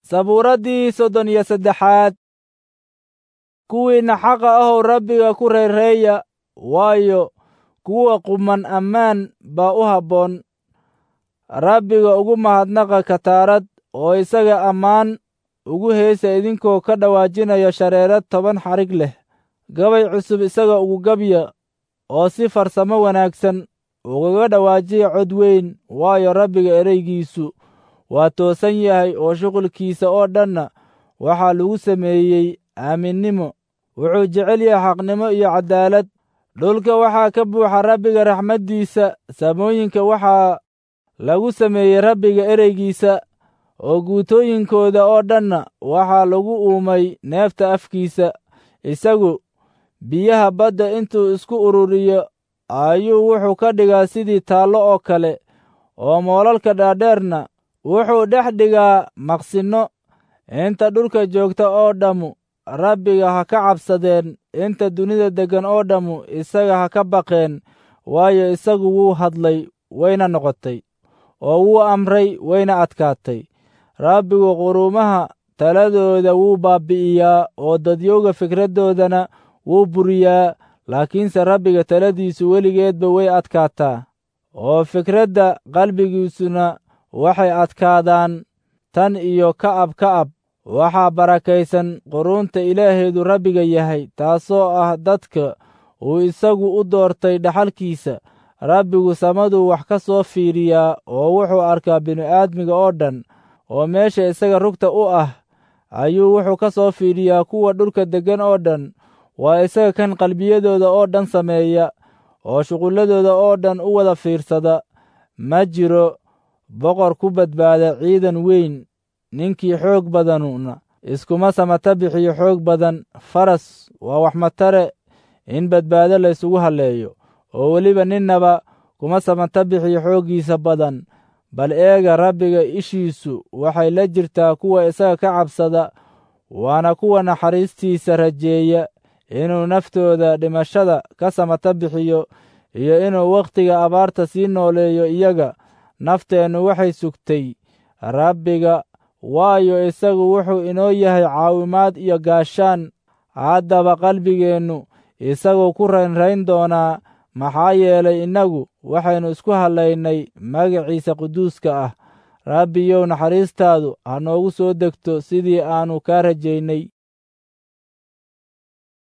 sabuuraddii soddon iyo saddexaad kuwiinna xaqa ahow rabbiga ku reereeya waayo kuwa quman ammaan baa u habboon rabbiga ugu mahadnaqa kataarad oo isaga ammaan ugu heesa idinkoo ka dhawaajinaya shareerad toban xarig leh gabay cusub isaga ugu gabya oo si farsamo wanaagsan ugaga dhawaajiya cod weyn waayo rabbiga ereygiisu waa toosan yahay oo shuqulkiisa oo dhanna waxaa lagu sameeyey aaminnimo wuxuu jecel yahay xaqnimo iyo caddaalad dhulka waxaa ka buuxa rabbiga raxmaddiisa samooyinka waxaa lagu sameeyey rabbiga ereygiisa oo guutooyinkooda oo dhanna waxaa lagu uumay neefta afkiisa isagu biyaha badda intuu isku ururiyo ayuu wuxuu ka dhigaa sidii taallo oo kale oo moolalka dhaadheerna wuxuu dhex dhigaa maqsinno inta dhulka joogta oo dhammu rabbiga ha ka cabsadeen inta dunida deggan oo dhammu isaga ha ka baqeen waayo isagu wuu hadlay wayna noqotay oo wuu amray wayna adkaatay rabbigu quruumaha taladooda wuu baabbi'iyaa oo dadyowga fikraddoodana wuu buriyaa laakiinse rabbiga taladiisu weligeedba way adkaataa oo fikradda qalbigiisuna waxay adkaadaan tan iyo ka'ab ka'ab waxaa barakaysan quruunta ilaaheedu rabbiga yahay taasoo ah dadka uu isagu u doortay dhaxalkiisa rabbigu samaduu wax ka soo fiiriyaa oo wuxuu arkaa bini'aadmiga oo dhan oo meesha isaga rugta u ah ayuu wuxuu ka soo fiiriyaa kuwa dhulka deggan oo dhan waa isaga kan qalbiyadooda oo dhan sameeya oo shuqulladooda oo dhan u wada fiirsada ma jiro boqor ku badbaada ciidan weyn ninkii xoog badanuna iskuma samata bixiyo xoog badan faras waa wax matare in badbaado la ysugu halleeyo oo weliba ninnaba kuma samata bixiyo xooggiisa badan bal eega rabbiga ishiisu waxay la jirtaa kuwa isaga ka cabsada waana kuwa naxariistiisa rajeeya inuu naftooda dhimashada ka samata bixiyo iyo inuu wakhtiga abaarta sii nooleeyo iyaga nafteennu waxay sugtay rabbiga waayo isagu wuxuu inoo yahay caawimaad iyo gaashaan haddaba qalbigeennu isaguu ku raynrayn doonaa maxaa yeelay innagu waxaynu isku hallaynay magaciisa quduuska ah rabbiyow naxariistaadu ha noogu soo degto sidii aannu kaa rajaynay